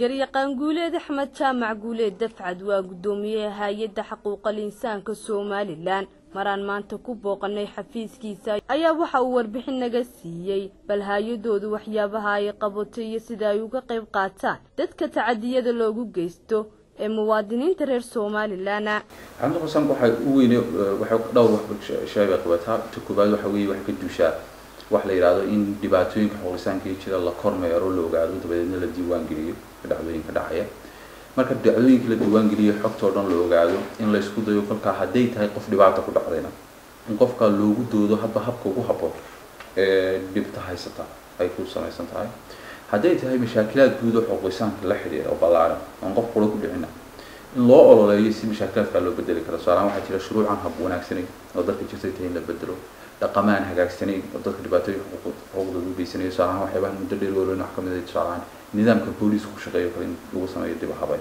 garyaqaan guuleed axmed jaamac guuleed dafcad waa guddoomiyaha hay-adda xaquuqal insaanka somalilan maraan maanta ku booqanay xafiiskiisa ayaa waxa uu warbixin naga siiyey bal hay-adoodu waxyaabaha ay qabato iyo sida ay uga qayb qaataan dadka tacadiyada loogu geysto ee muwaadiniinta reer somalilan xamdi xusaan waxay u weyne waxay dhowr wax sheegay qabataa ta koobaad waxa weeye waxay ka duushaa wax la yidhaahdo in dhibaatooyinka xoolisaanka iyo jira la kormeero la ogaado dabadeedna la diiwaan geliyo dhacdooyinka dhacaya marka dhacdooyinka la diiwaan geliyo xogtoo dhan la ogaado in la isku dayo kolkaa hadday tahay qof dhibaata ku dhacdayna in qofka loogu doodo hadba habka ugu haboon ee dhibta haysata ay ku samaysan tahay hadday tahay mashaakilaad guud oo xoolisaanka la xidhiira oo ballaaran oon qof qura ku dhicina in loo ololeeyo si mashaakilaadkaa loo bedeli karo tusaalahaan waxaa jira shuruucan hab wanaagsanayn oo dadka jirtay tahay in la bedelo dhaqamaan hagaagsanayn oo dadka dhibaatooyinka xuquuqdooda u geysanayo tusaalahaan waxyaabaha muddo dheer waloon wax kamid ah tusaalahaan nidaamka booliiska ku shaqeeyo kale in lagu sameeyo dib habay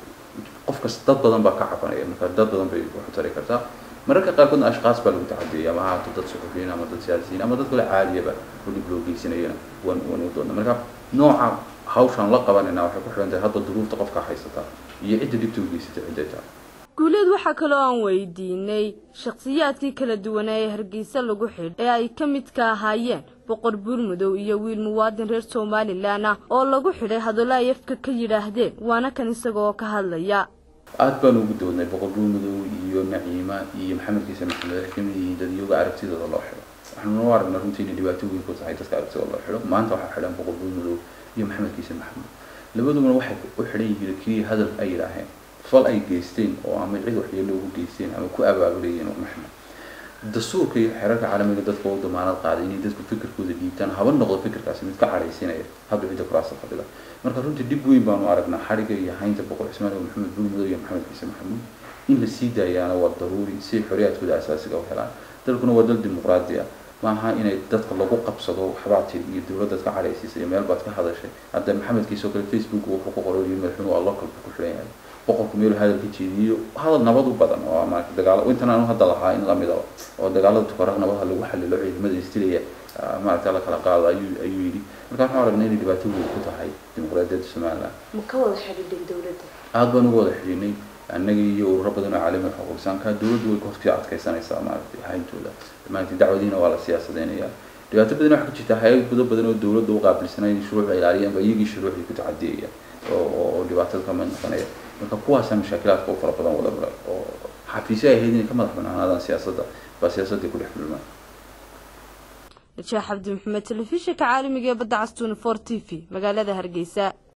qof kas dad badan baa ka cabanaya marka dad badan bay wax u tari kartaa mararka qaarkoodna ashkaas baa lagu tacadiyay ama ahaato dad suxufiyiin ama dad siyaasiyiin ama dad kale caadiyaba oo dhib loo geysanayona wan wan u doona marka nooca hawshaan la qabanayna waxay ku xidhan tahay hadba duruufta qofka haysata iyo cidda dhibta u geysatay cidday tahay guuleed waxaa kaloo aan weydiinay shakhsiyaadkii kala duwanaa ee hargeysa lagu xidh ee ay ka midka ahaayeen boqor buurmudow iyo wiil muwaadin reer somalilan ah oo lagu xidhay hadallo ay afka ka yidhaahdeen waana kan isaga oo ka hadlaya aad baan ugu doodnay boqor buurmudow iyo naciima iyo maxamed kiise maxamed waxay kamid yihiin dad iyaga aragtidooda loo xidho waxaanu u aragnaa runtii inay dhibaato weyn ku tahay dadka aragtidooda loo xidho maanta waxaa xidhan boqor buurmudow iyo maxamed kiise maxamed labadubana waxay u xidhan yihiin keliya hadal ay yidhaaheen fal ay geysteen oo ama cid waxyeelo ugu geysteen ama ku abaabulayeen maxmed dastuurka iyo xeerarka caalamiga dadka u damaanad qaaday inay dadku fikirkooda dhiibtaan haba noqdo fikirkaasi mid ka cadhaysinaya hadda cidda kuraasta fadhida marka runtii dhib weyn baanu aragnaa xadhiga iyo haynta boqor cismaan oo maxamed buurmudow iyo maxamed kiise maxamuud in la sii daayaana waa daruuri si xorriyaadkooda asaasiga u helaan dalkuna waa dal dimuqraadi ah maaha inay dadka lagu qabsado waxbaa tiri iyo dowladdaad ka cadhaysiisay iyo meel baad ka hadashay hadda maxamed kiise oo kale facebook wuxuu ku qoray madaxweynuhu waa local ku xidhan yahay boqorku meel hadal ka jeediyo hadal nabad u badan oo maarata dagaalo intan aanu hadda lahaa in lamid ah oo dagaalada tukara nabadaha lagu xalilo ciidamada istilaya maarata la kala qaado ayuu ayuu yidhi marka waxaan aragnay inay dhibaato weyn ku tahay dimuqraadiyadda somaliland ma ka wada xidhiidhay dowladda aada baan uga wada xidhiidhnay annaga iyo ururo badan oo caalami xuquuqsaanka dowladdu way hortii adkaysanaysaa maaragtay hayntooda maaragtay dacwadiina waa la siyaasadeynaya dhibaato badan waxaa ka jirta hay-ad gudo badan oo dowladda u qaabilsanay in shuruucda ilaaliyaan ba iyagii shuruucdii ku tacadiyaya oo oo dhibaatada ka mid noqonaya marka kuwaasa mashaakilaadka u fara badan wada mara oo xafiisyo ay ahayd inay ka madax banaanaadaan siyaasadda baa siyaasaddii ku dhex dhulmaan najaax cabdi maxamed telefishinka caalamiga ee badda castuun for t v magaalada hargeysa